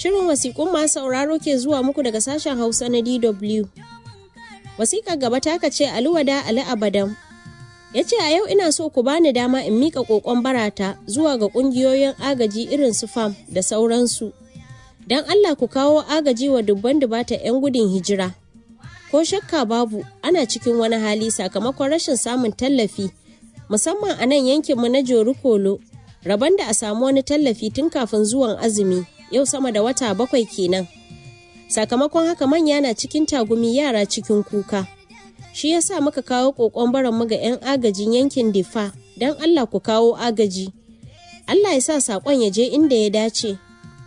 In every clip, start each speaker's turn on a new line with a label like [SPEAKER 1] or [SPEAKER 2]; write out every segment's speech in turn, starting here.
[SPEAKER 1] Shirin wasiƙun masu sauraro ke zuwa muku daga sashen Hausa na DW. Wasiƙar gaba ta ce Aluwada Ali Abadan. Ya ce a yau ina so ku bani dama in miƙa ƙoƙon barata zuwa ga ƙungiyoyin agaji irin su FAM da sauransu. Don Allah ku kawo agaji wa dubban dubata 'yan gudun hijira. Ko shakka babu ana cikin wani hali sakamakon rashin samun tallafi musamman a nan yankinmu na Jorukolo rabon da a samu wani tallafi tun kafin zuwan azumi yau sama da wata bakwai kenan. Sakamakon haka manya na cikin tagumi yara cikin kuka. Shi ya sa muka kawo ƙoƙon mu ga 'yan agajin yankin Difa don Allah ku kawo agaji. Allah ya sa saƙon ya je inda ya dace.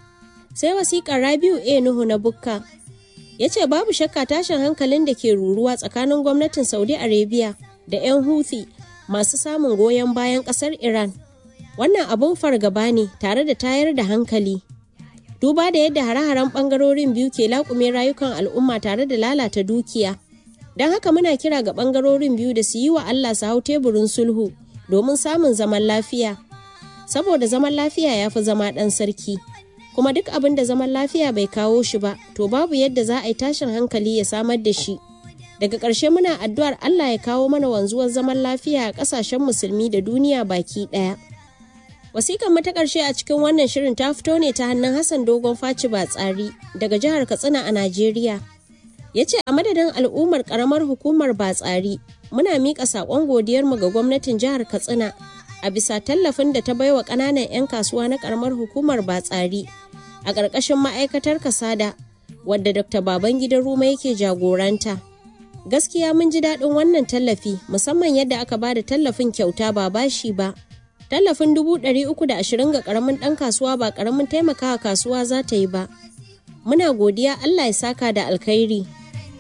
[SPEAKER 1] Sai wasiƙar Rabiu A. Nuhu na Bukka ya ce babu shakka tashin hankalin da ke ruruwa tsakanin gwamnatin Saudi Arabia da 'yan Houthi masu samun goyon bayan ƙasar Iran. Wannan abun fargaba ne tare da tayar da hankali. Duba da yadda hare-haren ɓangarorin biyu ke laƙume rayukan al'umma tare da lalata dukiya. Don haka muna kira ga ɓangarorin biyu da su yi wa Allah su hau teburin sulhu domin samun zaman lafiya. Saboda zaman lafiya ya fi zama ɗan sarki. Kuma duk abin da zaman lafiya bai kawo shi ba, to babu yadda za a yi tashin hankali ya samar da shi. Daga ƙarshe muna addu'ar Allah ya kawo mana wanzuwar zaman lafiya a ƙasashen musulmi da duniya baki ɗaya. Wasiƙar mu ta ƙarshe a cikin wannan shirin ta fito ne ta hannun Hassan Dogon Faci Batsari daga jihar Katsina a Najeriya. Ya ce a madadin al'ummar ƙaramar hukumar Batsari muna miƙa saƙon godiyarmu ga gwamnatin jihar Katsina a bisa tallafin da ta baiwa ƙananan 'yan kasuwa na ƙaramar hukumar Batsari a ƙarƙashin ma'aikatar Kasada wadda Dr. Babangida Ruma yake jagoranta. Gaskiya mun ji daɗin wannan tallafi musamman yadda aka ba da tallafin kyauta ba bashi ba. Tallafin dubu ɗari uku da ashirin ga ƙaramin ɗan kasuwa ba ƙaramin taimakawa kasuwa za ta yi ba. Muna godiya Allah ya saka da alkhairi.